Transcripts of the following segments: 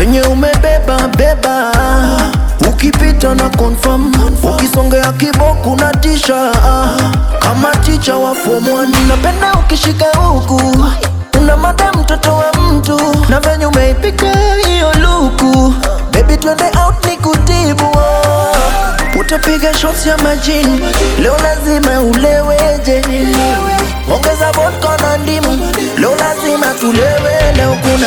venye umebeba beba ukipita na confirm ukisongea kiboku na tisha kama ticha wa form 1 napenda ukishika huku una mada mtoto wa mtu na venye umeipika hiyo luku baby twende out ni kutibu oh. utapiga shots ya majini leo lazima uleweje ongeza vodka na ndimu leo lazima tulewe leo kuna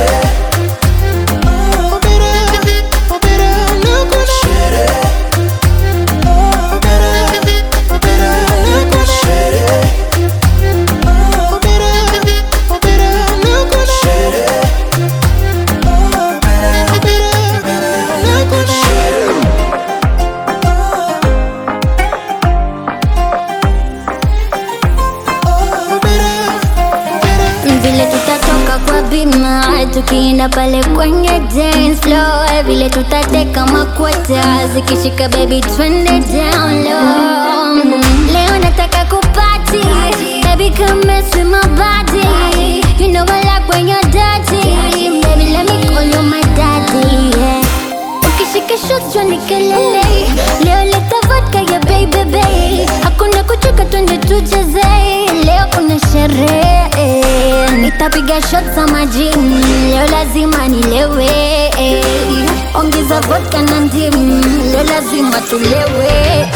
vile tutatoka kwa bima tukienda pale kwenye dance floor vile tutateka makwata zikishika baby twende down low leo nataka kupati baby come mess with my body you know I like when you're dirty baby let me call you my daddy yeah ukishika shots jua ni kelele leo leta vodka ya baby babe hakuna kuchoka twende tucheze leo kuna sherehe nitapiga shots za majini leo lazima nilewe ongeza vodka na ndimu leo lazima tulewe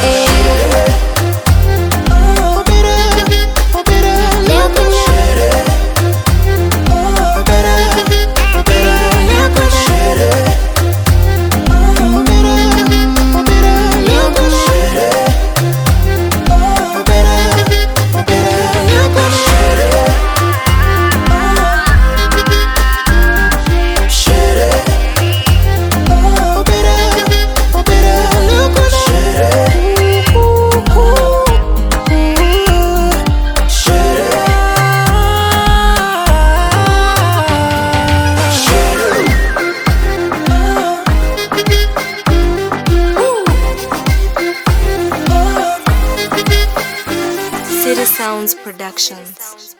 leo kuna leo kuna City Sounds Productions.